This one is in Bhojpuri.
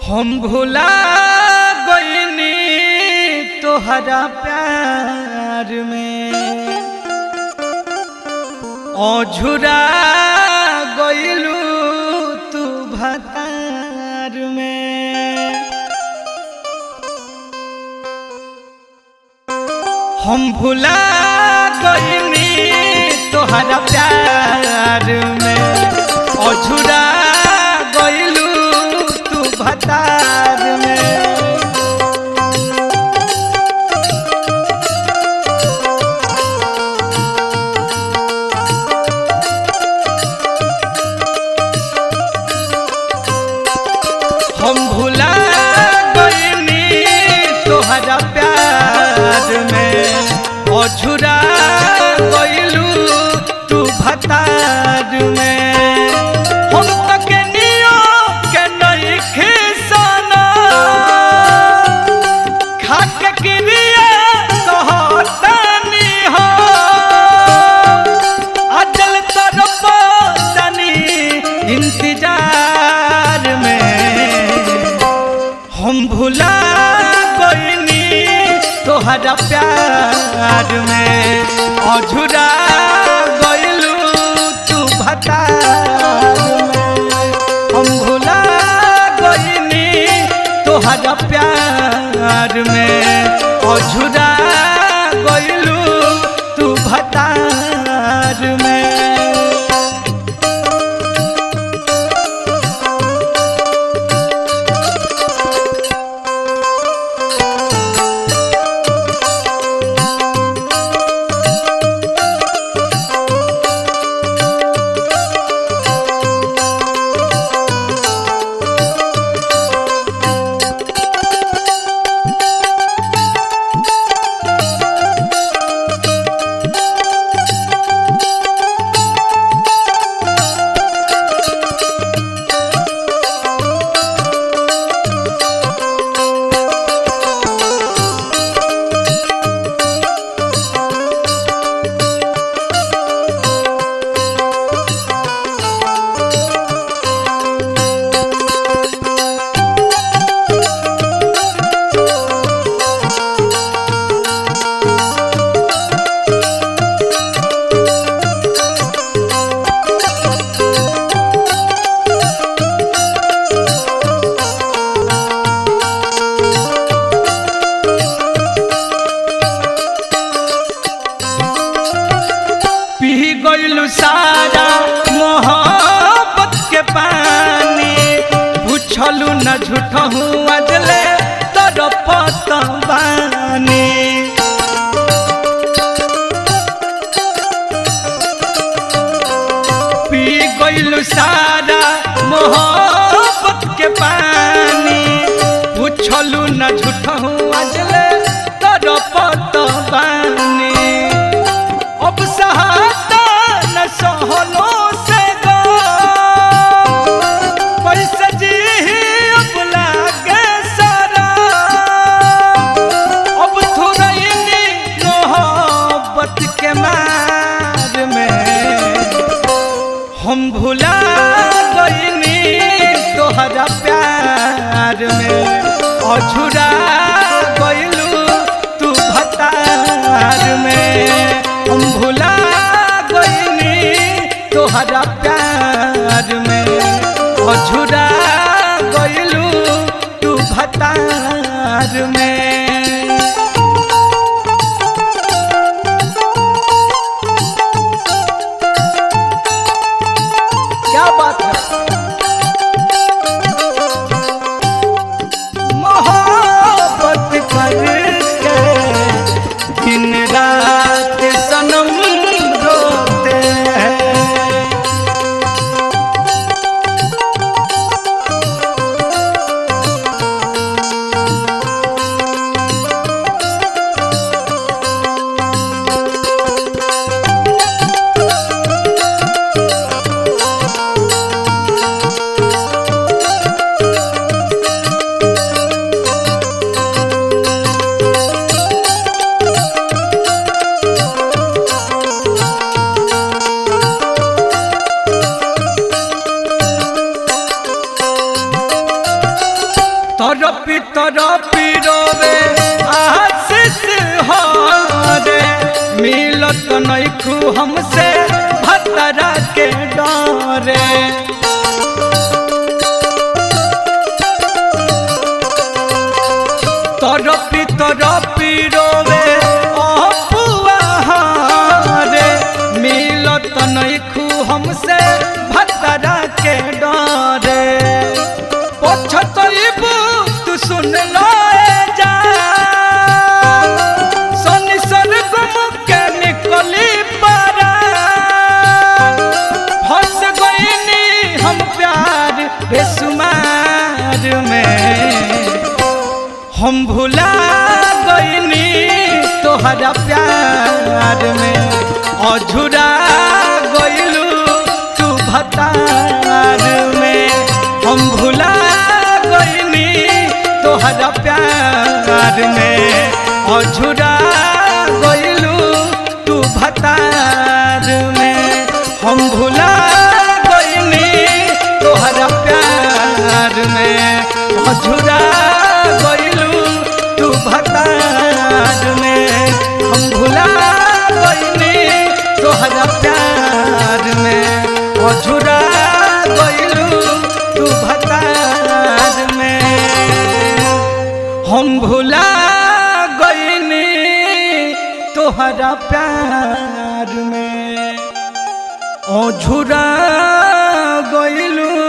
हम भुला गईनी तोहरा प्यार में अझुरा गईलू तू भतार में हम भुला गईनी तोहरा प्यार में अझुरा गईलू तू भतार में हम भुला गईनी तोहरा प्यार में अझुरा गईलू तू भतार में हम तक नियो के नहीं खिसाना खाक क्रिया कहतानी हो अजल तरफ तनी इंतजार में हम भुला गईनी तोहरा प्यार में अझुरा गईलू तू भतार में हम भुला गईनी तोहरा प्यार में अझुरा गईलू तू भतार में पी गईलू सारा मोहब्बत के पानी पूछलू न झूठ हूँ अजले तड़पत बानी पी गईलू सारा मोहब्बत के पानी पूछलू न झूठ हूँ अजले तड़पत बानी अब सहाता न सहलो से गो पैसे जी अब लागे सारा अब थोड़ा मोहब्बत के मार में हम भुला गईनी तोहरा प्यार में अझुरा गईलू तू भतार में हम भुला गईनी तोहरा प्यार में अझुरा गईलू तू भतार में क्या बात है मोहब्बत करके दिन रात सनम रोते हैं तो नैखू हमसे भतरा के डरे तरपी तरपी रोवे अपुआ रे मिलत नैखू हमसे भतरा के डरे पछतइबू तू सुन लो जा सनी सरगम के निकली पारा फंस गईनी हम प्यार बेसुमार में हम भुला गईनी तोहरा प्यार में अझुरा गईलू तू भतार में हम भुला गईनी तोहरा प्यार में अझुरा गईलू तू भतार में हम भुला गईनी तोहरा प्यार में अझुरा गईलू तू भतार में हम भुला गईनी तोहरा प्यार में अझुरा गईलू तू भतार में हम भुला गईनी तोहरा प्यार में अझुरा गईलू